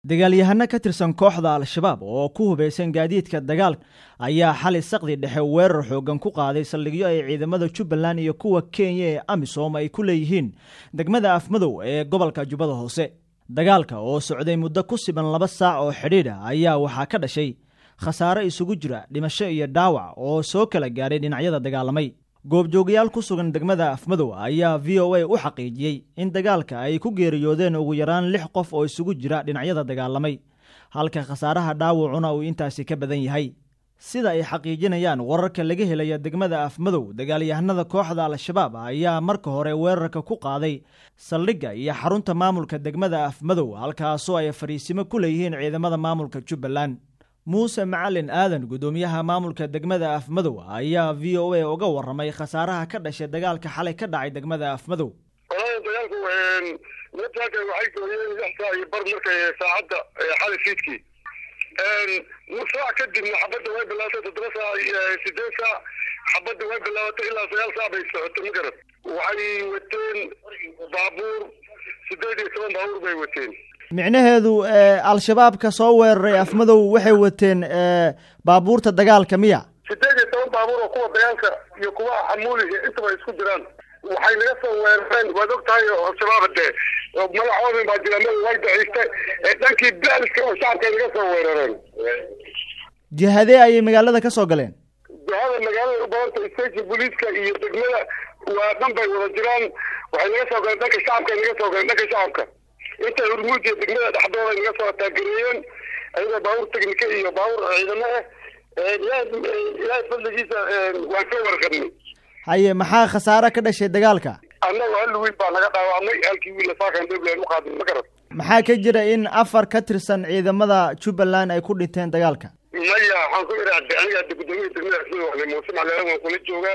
dagaalyahano ka tirsan kooxda al-shabaab oo ku hubaysan gaadiidka dagaalka ayaa xali saqdi dhexe weerar xoogan ku qaaday saldhigyo ay ciidamada jubbaland iyo kuwa kenya ee amisom ay ku leeyihiin degmada afmadow ee gobolka jubbada hoose dagaalka oo socday muddo ku siban laba saac oo xidhiidha ayaa waxaa ka dhashay khasaare isugu jira dhimasho iyo dhaawac oo soo kala gaadhay dhinacyada dagaalamay goobjoogayaal ku sugan degmada afmadow ayaa v o a u xaqiijiyey in dagaalka ay ku geeriyoodeen ugu yaraan lix qof oo isugu jira dhinacyada dagaalamay halka khasaaraha dhaawacuna uu intaasi ka badan yahay sida ay xaqiijinayaan wararka laga helaya degmada afmadow dagaalyahanada kooxda al-shabaab ayaa marka hore weerarka ku qaaday saldhigga iyo xarunta maamulka degmada afmadow halkaasoo ay fariisimo ku leeyihiin ciidamada maamulka jubbaland muuse macalin aadan guddoomiyaha maamulka degmada afmadow ayaa v o a uga warramay khasaaraha ka dhashay dagaalka xalay ka dhacay degmada afmadow walahi dagaalku nimanka waxay gooyeen lix saac iyo bar markay saacadda xalay fiidkii nus saac kadibna xabadda way bilaabatay toddoba saac sideed saac xabadda way bilaabatay ilaa sagaal saac bay socotay ma garad waxay wateen baabuur sideed iyo toban baabuur bay wateen micnaheedu al-shabaabka soo weeraray afmadow waxay wateen baabuurta dagaalka miya sideed iyo toban baabuur oo kuwa dagaalka iyo kuwa xamuuliga intaba isku jiraan waxay naga soo weerareen waad og tahay al-shabaab dee magacoodin baa jira ma way daciiste dhankii baaliska oo shacabka naga soo weerareen jihadee ayay magaalada ka soo galeen jihada magaalada u badanta station booliiska iyo degmada waa dhan bay wada jiraan waxay naga soo galeen dhanka shacabka naga soo galeen dhanka shacabka intay hurmuud iyo degmada dhexdooda naga soo taagereeyeen ayagoo baabuur technika iyo baabuur ciidamo ah ilaahay fadligiisa waan ka warqabnay haye maxaa khasaare ka dhashay dagaalka annaga hal wiil baa naga dhaawacmay halkii wiilna saakan dowland u qaaday ma garan maxaa ka jira in afar ka tirsan ciidamada jubbaland ay ku dhinteen dagaalka maya waxaan ku iraacday aniga hadda guddoomiya degmada asmada waxle muuse macleela waan kula joogaa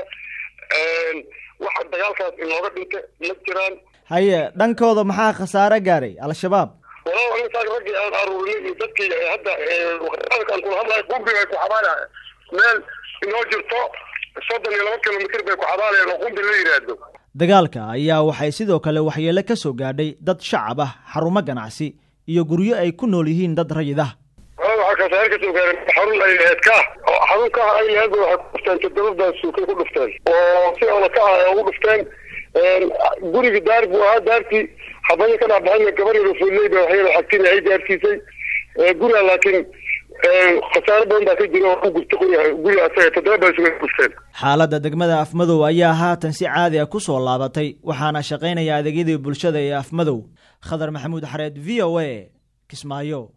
waxa dagaalkaas inooga dhintay ma jiraan haye dhankooda maxaa khasaare gaaray al-shabaab walaal aniga raggii aan aruurinay iyo dadkii hadda aan kula hadlayo qumbi bay ku xabaalahay meel inoo jirto soddon iyo laba kilomitr bay ku xabaalayaan oo qumbi la yidhaahdo dagaalka ayaa waxay sidoo kale waxyeelo ka soo gaadhay dad shacab ah xarumo ganacsi iyo guryo ay ku nool yihiin dad rayid ah waxaa khasaare kasoo gaaray xarun ay laheed ka oo xarun ka ay laheed waxay ku dhufteen toddoba suukay ku dhufteen oo si ola ka ah ugu dhufteen gurigi daar buu ahaa daartii xabadii ka dhexbaxayna gabar yaro fuuley ba waxyaro xagtin ay gaarsiisay guriga laakiin khasaare badan baa ka jira oo ku gurta guriga asaga toddoba baa isuga gurteen xaaladda degmada afmadow ayaa haatan si caadi ah ku soo laabatay waxaana shaqaynaya adeegyadii bulshada ee afmadow khadar maxamuud xareed v o a kismaayo